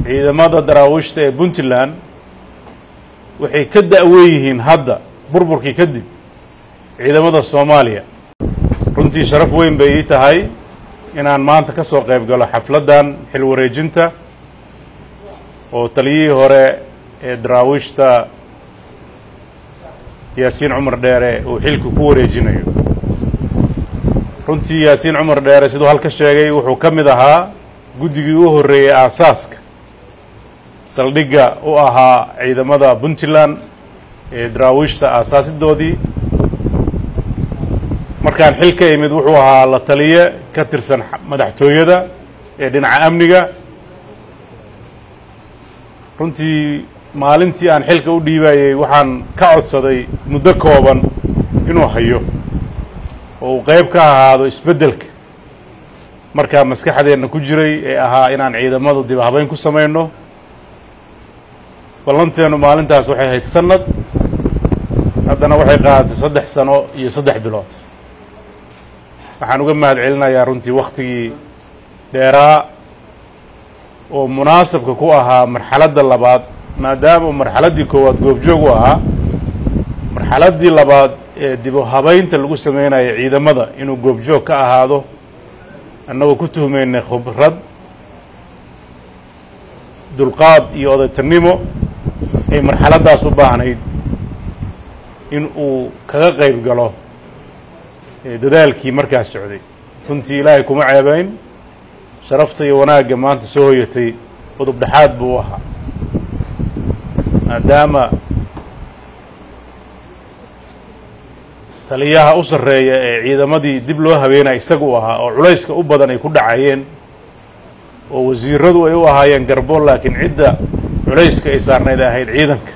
ciidamada daraawiishta ee puntland waxay ka da'wen yihiin hadda burburkii kadib ciidamada soomaaliya runtii sharaf weyn bay ii tahay inaan maanta ka soo qayb galo xafladdan xil wareejinta oo taliyihii hore ee daraawiishta yaasiin cumar dheere uu xilka ku wareejinayo runtii yaasiin cumar dheere siduu halka sheegay wuxuu ka mid ahaa guddigii u horreeyey aasaaska saldhigga u ahaa ciidamada puntland ee daraawiishta aasaasidoodii markaan xil ka imid wuxuu ahaa la taliye ka tirsan madaxtooyada ee dhinaca amniga runtii maalintii aan xilka u dhiibayey waxaan ka codsaday muddo kooban inuu hayo oo uu qayb ka ahaado isbeddelka markaa maskaxdeenna ku jiray ee ahaa inaan ciidamada dib habeyn ku samayno ballanteennu maalintaas waxay ahayd sanad haddana waxay qaadatay saddex sano iyo saddex bilood waxaan uga mahad celinayaa runtii wakhtigii dheeraa oo munaasabka ku ahaa marxaladda labaad maadaama uu marxaladdii koowaad goobjoog u ahaa marxaladdii labaad ee dib u habaynta lagu sameynaya ciidamada inuu goobjoog ka ahaado annagoo ku tuhmaynay khibrad dulqaad iyo odaytanimo ay marxaladdaas u baahnayd in uu kaga qayb galo dadaalkii markaas socday runtii ilaahay kuma ceebayn sharafta iyo wanaagga maanta soo hoyatay udub dhexaad buu u ahaa maadaama taliyaha u sarreeya ee ciidamadii dib loo habeenaya isaga u ahaa oo culayska u badan ay ku dhacayeen oo wasiiradu ay u ahaayeen garbo laakiin cidda culayska ay saarnayd ahayd ciidanka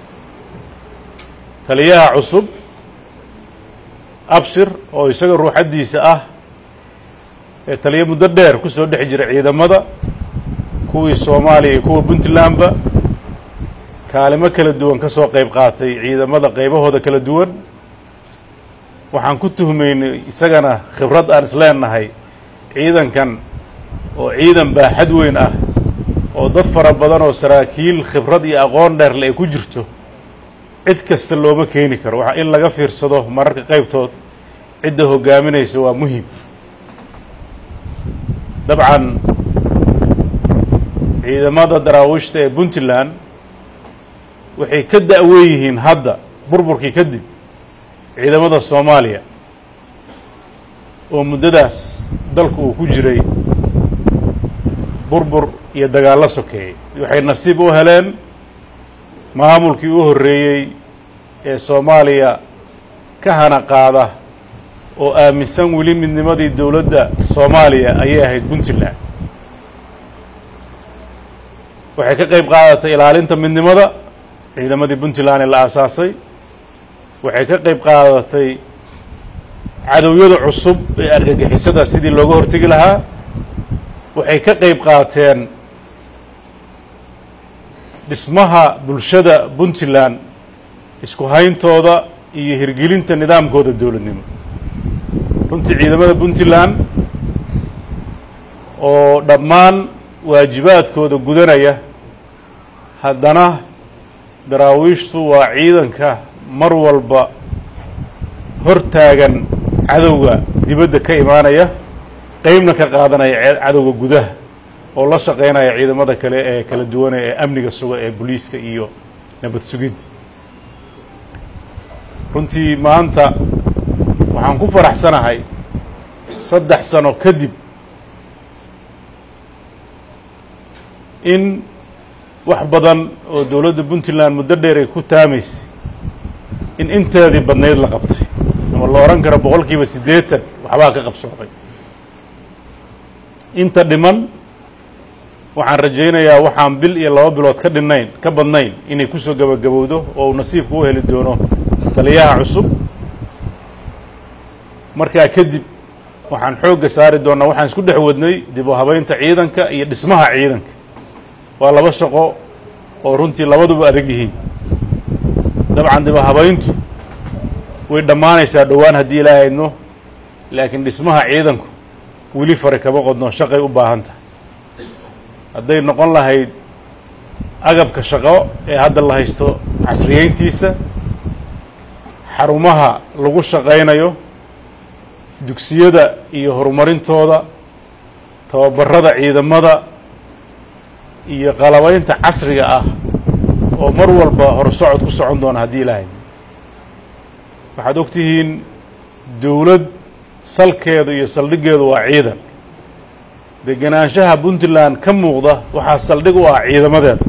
taliyaha cusub abshir oo isaga ruuxaddiisa ah ee taliyo muddo dheer ku soo dhex jira ciidamada kuwii soomaaliya iyo kuwa puntlandba kaalimo kala duwan ka soo qayb qaatay ciidamada qaybahooda kala duwan waxaan ku tuhmaynay isagana khibrad aan isleenahay ciidankan oo ciidan baaxad weyn ah oo dad fara badan oo saraakiil khibrad iyo aqoon dheerle ay ku jirto cid kasta looma keeni karo waxa in laga fiirsado mararka qaybtood cidda hoggaaminaysa waa muhim dabcan ciidamada daraawiishta ee puntland waxay ka da'wen yihiin hadda burburkii kadib ciidamada soomaaliya oo muddadaas dalku uu ku jiray burbur iyo dagaallo sokeeyey waxay nasiib u heleen maamulkii u horreeyey ee soomaaliya ka hana qaada oo aaminsan weli midnimadii dowladda soomaaliya ayay ahayd puntland waxay ka qayb qaadatay ilaalinta midnimada ciidamadii puntland ee la aasaasay waxay ka qayb qaadatay cadowyada cusub ee argagixisada sidii looga hortegi lahaa waxay ka qayb qaateen dhismaha bulshada puntland isku hayntooda iyo hirgelinta nidaamkooda dowladnimo runtii ciidamada puntland oo dhammaan waajibaadkooda gudanaya haddana daraawiishtu waa ciidanka mar walba hor taagan cadowga dibadda ka imaanaya qeybna ka qaadanaya cadowga gudaha oo la shaqaynaya ciidamada kale ee kala duwane ee amniga suga ee booliiska iyo nabad sugidda runtii maanta waxaan ku faraxsanahay saddex sano kadib in wax badan oo dowladda puntland muddo dheer ay ku taamaysay in inteedii badnayd la qabtay ama la odhan karo boqol kiiba siddeetan waxbaa ka qabsoomay inta dhiman waxaan rajaynayaa waxaan bil iyo laba bilood ka dhinnayn ka badnayn inay kusoo gabagabowdo oo uu nasiibku u heli doono taliyaha cusub markaa kadib waxaan xoogga saari doonnaa waxaan isku dhex wadnay dib u habaynta ciidanka iyo dhismaha ciidanka waa laba shaqo oo runtii labaduba adag yihiin dabcan dib u habayntu way dhammaanaysaa dhowaan haddii ilaaha idno laakiin dhismaha ciidanku weli fare kama qodno shaqay u baahan tahay hadday noqon lahayd agabka shaqo ee hadda la haysto casriyeyntiisa xarumaha lagu shaqaynayo dugsiyada iyo horumarintooda tababarada ciidamada iyo qalabaynta casriga ah oo mar walba horsocod ku socon doona haddii ilaahay waxaad og tihiin dowlad salkeedu iyo saldhiggeedu waa ciidan degenaanshaha puntland ka muuqda waxaa saldhig u ah ciidamadeeda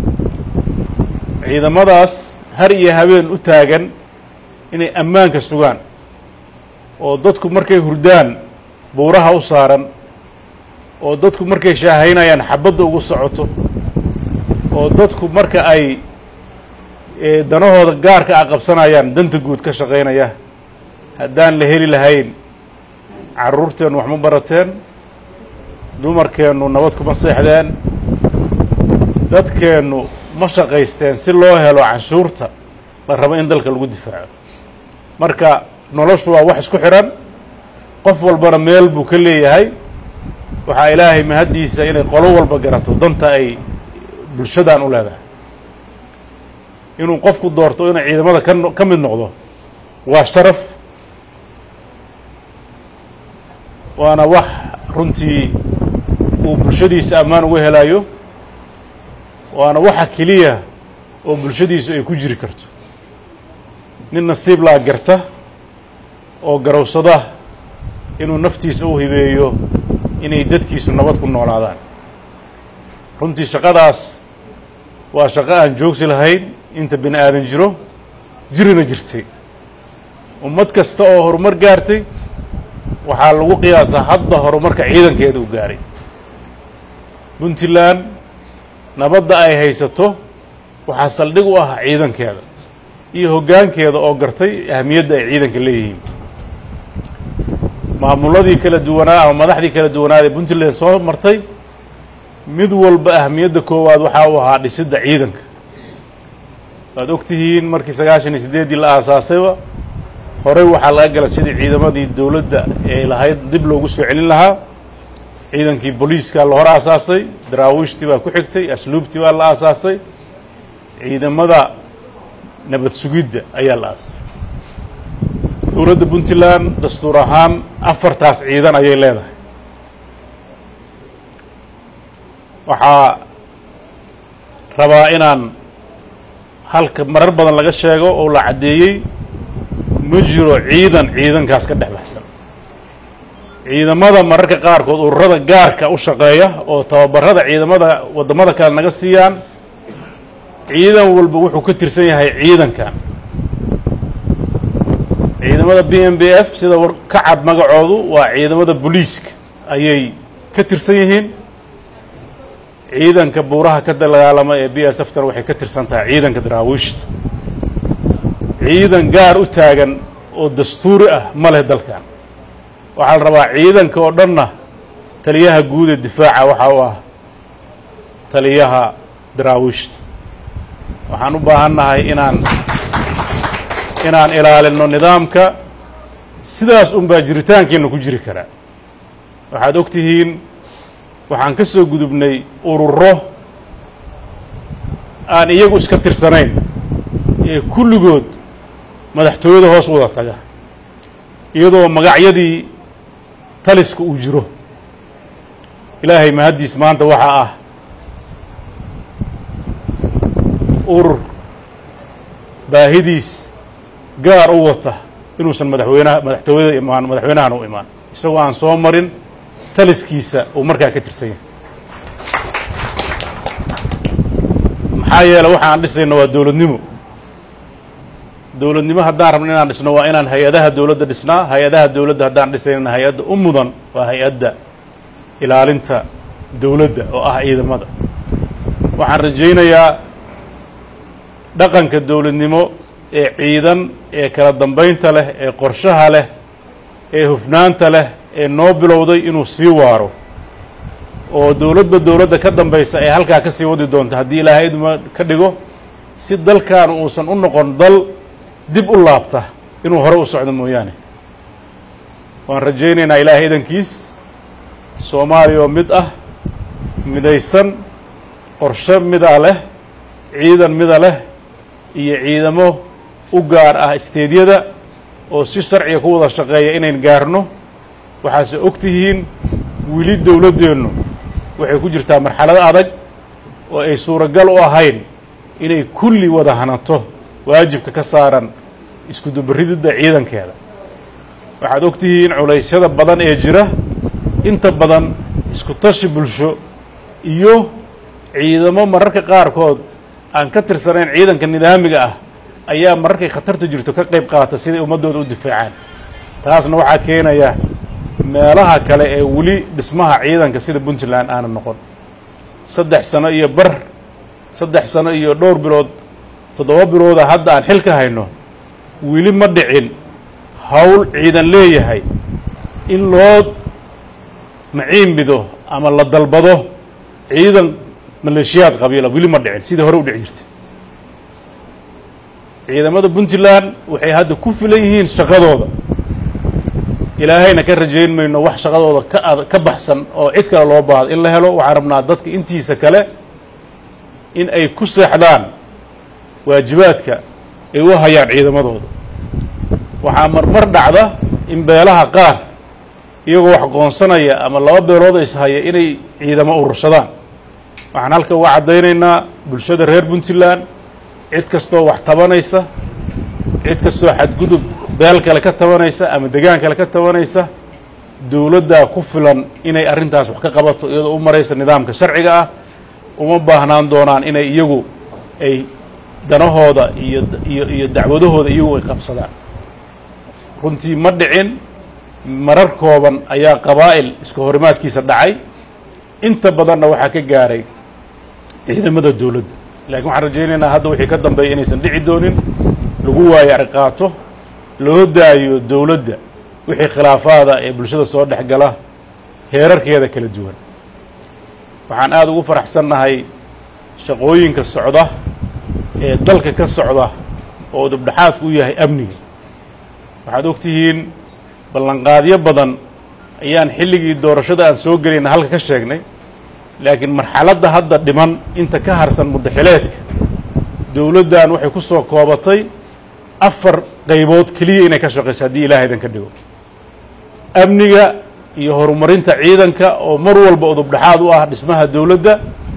ciidamadaas har iyo habeen u taagan inay ammaanka sugaan oo dadku markay hurdaan buuraha u saaran oo dadku markay shaahaynayaan xabadda ugu socoto oo dadku marka ay danahooda gaarka ah qabsanayaan danta guud ka shaqaynaya haddaan la heli lahayn carruurteennu wax ma barateen dumarkeennu nabad kuma seexdeen dadkeennu ma shaqaysteen si loo helo canshuurta la rabo in dalka lagu difaaco marka noloshu waa wax isku xidhan qof walbana meel buu ka leeyahay waxaa ilaahay mahaddiisa inay qolo walba garato danta ay bulshadan u leedahay inuu qofku doorto inuu ciidamada ka ka mid noqdo waa sharaf waana wax runtii uu bulshadiisa ammaan uga helayo waana waxa keliya oo bulshadiisu ay ku jiri karto nin nasiib laa garta oo garowsada inuu naftiisa u hibeeyo inay dadkiisu nabad ku noolaadaan runtii shaqadaas waa shaqo aan joogsi lahayn inta bini aadan jiro jirina jirtay ummad kasta oo horumar gaartay waxaa lagu qiyaasaa hadda horumarka ciidankeeda u gaaray puntland nabadda ay haysato waxaa saldhig u ah ciidankeeda iyo hoggaankeeda oo gartay ahamiyadda ay ciidanka leeyihiin maamuladii kala duwanaa ama madaxdii kala duwanaad ee puntland soo martay mid walba ahamiyadda koowaad waxaa u ahaa dhisidda ciidanka waad og tihiin markii sagaashan iyo siddeeddii la aasaasayba horey waxaa laga gala sidii ciidamadii dowladda ee lahayd dib loogu soo celin lahaa ciidankii booliiskaa la hor aasaasay daraawiishtii baa ku xigtay asluubtii baa la aasaasay ciidamada nabad sugidda ayaa la aasay dowladda puntland dastuur ahaan afartaas ciidan ayay leedahay waxaa rabaa inaan halka marar badan laga sheego oo la caddeeyey ma jiro ciidan ciidankaas ka dhex baxsan ciidamada mararka qaarkood ururada gaarka u shaqeeya oo tababarada ciidamada waddamada kale naga siiyaan ciidan walba wuxuu ka tirsan yahay ciidankan ciidamada b m b f sida war ka cad magacoodu waa ciidamada booliiska ayay ka tirsan yihiin ciidanka buuraha ka dagaalama ee b s f tan waxay ka tirsan tahay ciidanka daraawiishta ciidan gaar u taagan oo dastuuri ah ma leh dalkan waxaa la rabaa ciidanka oo dhanna taliyaha guud ee difaaca waxaa u ah taliyaha daraawiishta waxaan u baahannahay inaan inaan ilaalino nidaamka sidaas un baa jiritaankeenna ku jiri karaa waxaad og tihiin waxaan ka soo gudubnay ururo aan iyagu iska tirsanayn ee kulligood madaxtooyada hoos wada taga iyadoo magacyadii taliska uu jiro ilaahay mahaddiis maanta waxaa ah urur baahidiis gaar u wata inuusan madaxweynaha madaxtooyada imaan madaxweynahan u imaan isagoo aan soo marin taliskiisa uu markaa ka tirsan yahay maxaa yeele waxaan dhisayno waa dowladnimo dowladnimo haddaan rabno inaan dhisno waa inaan hay-adaha dowladda dhisnaa hay-adaha dowladda haddaan dhisaynana hay-adda u mudan waa hay-adda ilaalinta dowladda oo ah ciidamada waxaan rajaynayaa dhaqanka dowladnimo ee ciidan ee kala dambaynta leh ee qorshaha leh ee hufnaanta leh ee noo bilowday inuu sii waaro oo dowladba dowladda ka dambaysa ee halkaa ka sii wadi doonta haddii ilaahay idma ka dhigo si dalkan uusan u noqon dal dib u laabta inuu hore u socdo mooyaane waan rajaynaynaa ilaahay idankiis soomaaliya oo mid ah midaysan qorshe midaa leh ciidan mida leh iyo ciidamo u gaar ah isteedyada oo si sharciga ku wada shaqeeya inayn gaarno waxaase og tihiin weli dowladdeennu waxay ku jirtaa marxalad adag oo ay suuragal u ahayn inay kulli wada hanato waajibka ka saaran iskudubarididda ciidankeeda waxaad og tihiin culaysyada badan ee jira inta badan isku tashi bulsho iyo ciidamo mararka qaarkood aan ka tirsanayn ciidanka nidaamiga ah ayaa mararkay khatarta jirto ka qayb qaata siday ummaddooda u difaacaan taasna waxaa keenaya meelaha kale ee weli dhismaha ciidanka sida puntland aana noqon saddex sano iyo bar saddex sano iyo dhowr bilood toddoba bilooda hadda aan xil ka hayno weli ma dhicin hawl ciidan leeyahay in loo maciinbido ama la dalbado ciidan maleeshiyaad qabiila weli ma dhicin sidai hore u dhici jirtay ciidamada puntland waxay hadda ku filan yihiin shaqadooda ilaahayna ka rajayn mayno wax shaqadooda ka ad ka baxsan oo cid kale loo baahdo in la helo waxaan rabnaa dadka intiisa kale in ay ku seexdaan waajibaadka ay u hayaan ciidamadooda waxaa marmar dhacda in beelaha qaar iyagoo wax qoonsanaya ama laba beelood ishaya inay ciidamo urursadaan waxaan halka uga caddaynaynaa bulshada reer puntland cid kastoo wax tabanaysa cid kastoo xadgudub beel kale ka tabanaysa ama degaan kale ka tabanaysa dowladdaa ku filan inay arrintaas wax ka qabato iyadoo u maraysa nidaamka sharciga ah uma baahnaan doonaan inay iyagu ay danahooda iyo iyo iyo dacwadahooda iyagu ay qabsadaan runtii ma dhicin marar kooban ayaa qabaa'il iska horimaadkiisa dhacay inta badanna waxaa ka gaaray ciidamada dowladda laakiin waxaan rajaynaynaa hadda wixii ka dambeeya inaysan dhici doonin lagu waayo arqaato loo daayo dowladda wixii khilaafaada ee bulshada soo dhex gala heerarkeeda kala duwan waxaan aada ugu faraxsannahay shaqooyinka socda ee dalka ka socda oo dubdhexaadku u yahay amniga waxaad og tihiin ballanqaadyo badan ayaan xilligii doorashada aan soo gelayna halka ka sheegnay laakiin marxaladda hadda dhiman inta ka harsan muddaxileedka dowladdan waxay ku soo koobatay afar qaybood keliya inay ka shaqayso haddii ilaah idan ka dhigo amniga iyo horumarinta ciidanka oo mar walba udubdhexaad u ah dhismaha dowladda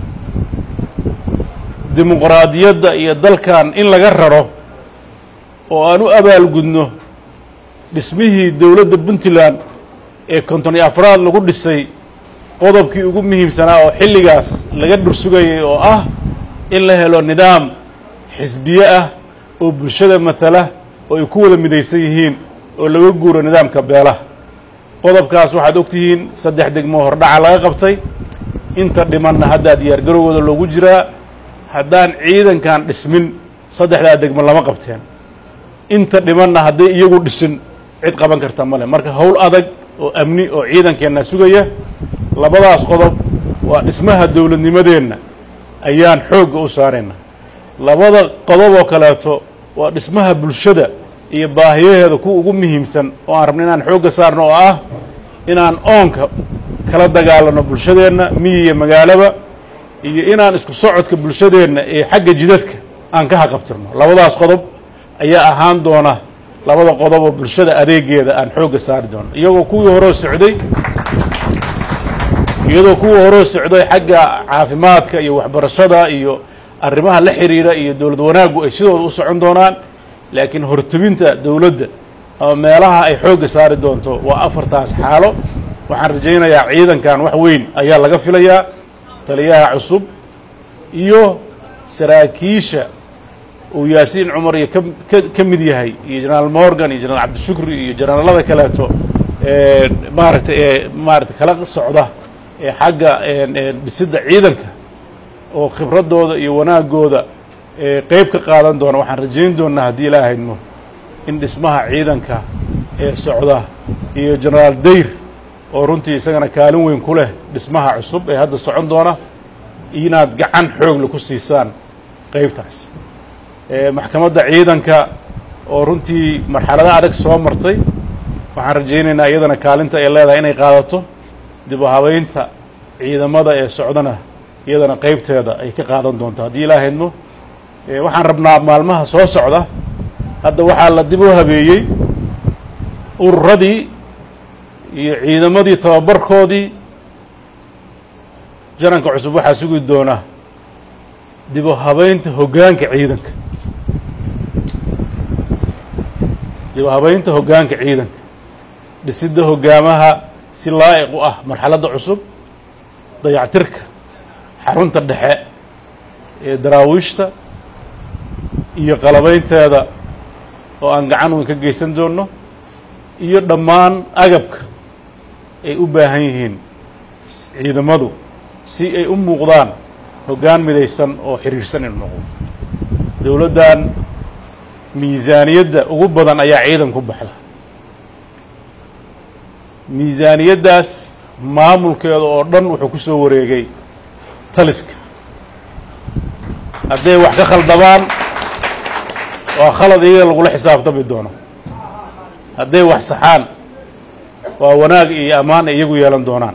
dimuqraadiyadda iyo dalkan in laga raro oo aan u abaalgudno dhismihii dowladda puntland ee konton iyo afraad lagu dhisay qodobkii ugu muhiimsanaa oo xilligaas laga dhursugayay oo ah in la helo nidaam xisbiye ah oo bulshada matala oo ay ku wada midaysan yihiin oo laga guuro nidaamka beelaha qodobkaas waxaad og tihiin saddex degmo hordhaca laga qabtay inta dhimanna haddaa diyaargarowgooda loogu jiraa haddaan ciidankan dhismin saddexdaa degmo lama qabteen inta dhimanna hadday iyagu dhisin cid qaban karta male marka howl adag oo amni oo ciidankeenna sugaya labadaas qodob waa dhismaha dowladnimadeenna ayaan xoogga u saarayna labada qodob oo kaleeto waa dhismaha bulshada iyo baahiyaheeda kuwa ugu muhiimsan oo aan rabno inaan xoogga saarno oo ah inaan oonka kala dagaalano bulshadeenna miyi iyo magaalaba iyo inaan isku socodka bulshadeenna ee xagga jidadka aan ka haqabtirno labadaas qodob ayaa ahaan doona labada qodob oo bulshada adeegeeda aan xoogga saari doono iyagoo kuwii horeo socday iyadoo kuwii horeo socday xagga caafimaadka iyo waxbarashada iyo arrimaha la xiriira iyo dowlad wanaaggu ay sidooda u socon doonaan laakiin hortebinta dowladda ama meelaha ay xoogga saari doonto waa afartaas xaalo waxaan rajaynayaa ciidankan wax weyn ayaa laga filayaa taliyaha cusub iyo saraakiisha uu yaasiin cumar iyo ka ka mid yahay iyo jenaraal morgan iyo jenaraal cabdishukri iyo jenaraalada kaleeto ee maaragtay ee maaragtay kala socda ee xagga dhisidda ciidanka oo khibraddooda iyo wanaagooda ee qeyb ka qaadan doona waxaan rajayn doonnaa haddii ilaa haydmo in dhismaha ciidanka ee socda iyo jenaraal dayr oo runtii isagana kaalin weyn ku leh dhismaha cusub ee hadda socon doona inaad gacan xoogle ku siisaan qeybtaas maxkamadda ciidanka oo runtii marxalada adag soo martay waxaan rajaynaynaa iyadana kaalinta ay leedahay inay qaadato dib u habeynta ciidamada ee socdana iyadana qeybteeda ay ka qaadan doonto haddii ilaa haydmo waxaan rabnaa maalmaha soo socda hadda waxaa la dib u habeeyey ururadii iyo ciidamadii tababarkoodii jananka cusub waxaa sugi doona dib u habeynta hoggaanka ciidanka dib u habeynta hoggaanka ciidanka dhisidda hoggaamaha si laa'iq u ah marxaladda cusub dayactirka xarunta dhexe ee daraawiishta iyo qalabaynteeda oo aan gacan weyn ka geysan doonno iyo dhammaan agabka ay u baahan yihiin ciidamadu si ay u muuqdaan hoggaan midaysan oo xiriirsan inu noqdo dowladdan miisaaniyadda ugu badan ayaa ciidan ku baxda miisaaniyaddaas maamulkeeda oo dhan wuxuu ku soo wareegay taliska hadday wax ka khaldabaan waa khalad iyaga lagula xisaabtami doono hadday wax saxaan waa wanaag iyo ammaan ay iyagu yeelan doonaan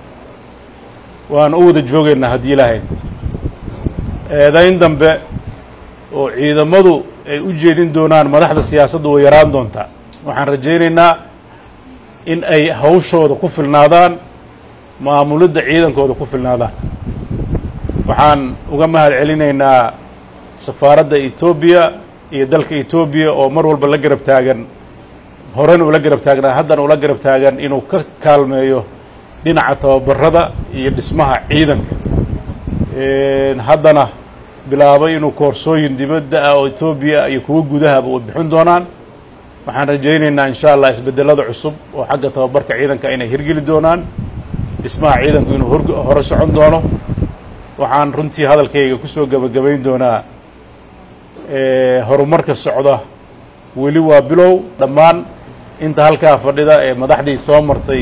waan u wada joogaynaa haddii ilaahay eedayn dambe oo ciidamadu ay u jeedin doonaan madaxda siyaasaddu way yaraan doontaa waxaan rajaynaynaa in ay hawshooda ku filnaadaan maamulidda ciidankooda ku filnaadaan waxaan uga mahad celinaynaa safaaradda etoobiya iyo dalka etoobiya oo mar walba la garab taagan horena ula garab taagnaa haddana ula garab taagan inuu ka kaalmeeyo dhinaca tababarada iyo dhismaha ciidanka haddana bilaabay inuu koorsooyin dibadda ah oo etoobiya iyo kuwo gudahaba u bixin doonaan waxaan rajaynaynaa insha allah isbeddelada cusub oo xagga tababarka ciidanka inay hirgeli doonaan dhismaha ciidanku inuu hor hore socon doono waxaan runtii hadalkayga ku soo gebagabayn doonaa horumarka socda weli waa bilow dhammaan inta halkaa fadhida ee madaxdii soo martay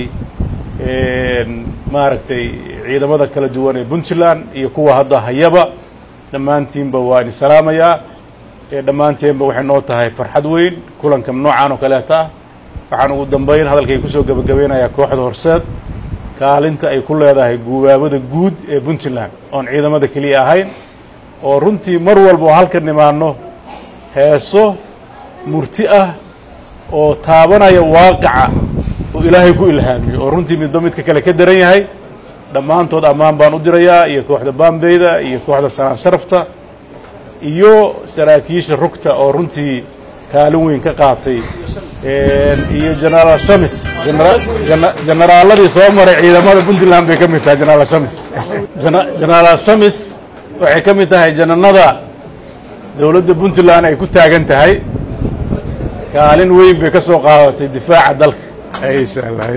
maaragtay ciidamada kala duwan ee puntland iyo kuwa hadda hayaba dhammaantiinba waa idin salaamayaa dhammaanteenba waxay noo tahay farxad weyn kulanka noocan oo kaleeta ah waxaan ugu dambayn hadalkay kusoo gebagabeynayaa kooxda horseed kaalinta ay ku leedahay guubaabada guud ee puntland oon ciidamada keliya ahayn oo runtii mar walba oo halka nimaanno heeso murti ah oo taabanaya waaqaca oo ilaahay ku ilhaamiyo oo runtii midba midka kale ka daran yahay dhammaantood ammaan baan u dirayaa iyo kooxda baambeyda iyo kooxda sanaan sharafta iyo saraakiisha rugta oo runtii kaalin weyn ka qaatay iyo genaraal shamis generaaladii soo maray ciidamada puntland bay ka mid tahay genaraal shamis genaraal shamis waxay ka mid tahay jananada dowladda puntland ay ku taagan tahay kaalin weyn bay ka soo qaadatay difaaca dalka insha allah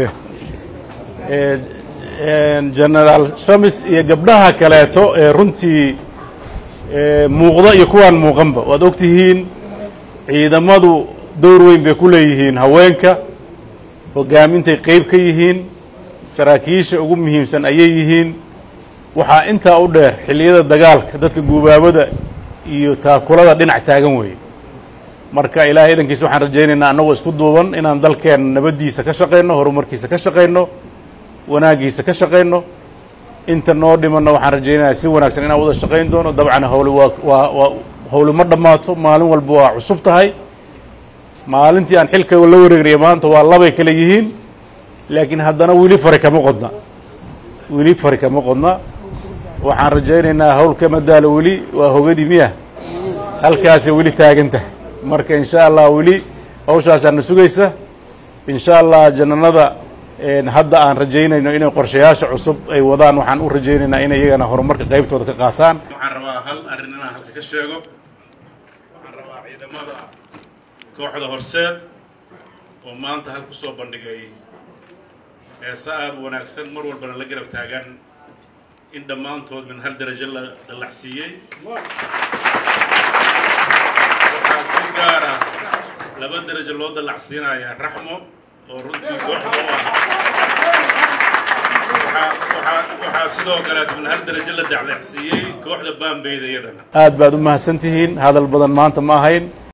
genaraal shamis iyo gabdhaha kaleeto ee runtii muuqda iyo kuwaan muuqanba waad og tihiin ciidamadu dowr weyn bay ku leeyihiin haweenka hogaamintay qeyb ka yihiin saraakiisha ugu muhiimsan ayay yihiin waxaa intaa u dheer xilliyada dagaalka dadka guubaabada iyo taakulada dhinac taagan weeye marka ilaahay idankiisa waxaan rajaynaynaa annagoo isku duuban inaan dalkeenna nabaddiisa ka shaqayno horumarkiisa ka shaqayno wanaaggiisa ka shaqayno inta noo dhimanna waxaan rajaynayaa si wanaagsan inaan wada shaqayn doono dabcan hawli waa waa waa hawli ma dhammaato maalin walba waa cusub tahay maalintii aan xilka la wareegnaya maanta waa labay kale yihiin laakiin haddana weli fari kama qodna weli fari kama qodna waxaan rajaynaynaa hawl kama daalo weli waa hogadii miya halkaasay weli taagan tahay marka insha allah weli hawshaasaana sugaysa insha allah jananada hadda aan rajaynayno inay qorshayaasha cusub ay wadaan waxaan u rajaynaynaa inay iyagana horumarka qaybtooda ka qaataan waxaan rabaa hal arrin inaan halka ka sheego waxaan rabaa ciidamada kooxda horseed oo maanta hal ku soo bandhigay heesa aada u wanaagsan mar walbana la garab taagan in dhammaantood min hal darajo la dallacsiiyey waxaa si gaara laba darajo loo dallacsiinayaa raxmo oo runtii kooxda u ah waxaa sidoo kaleet min hal darajo la dallacsiiyey kooxda baambeyda iyadana aad baad u mahadsan tihiin hadal badan maanta ma ahayn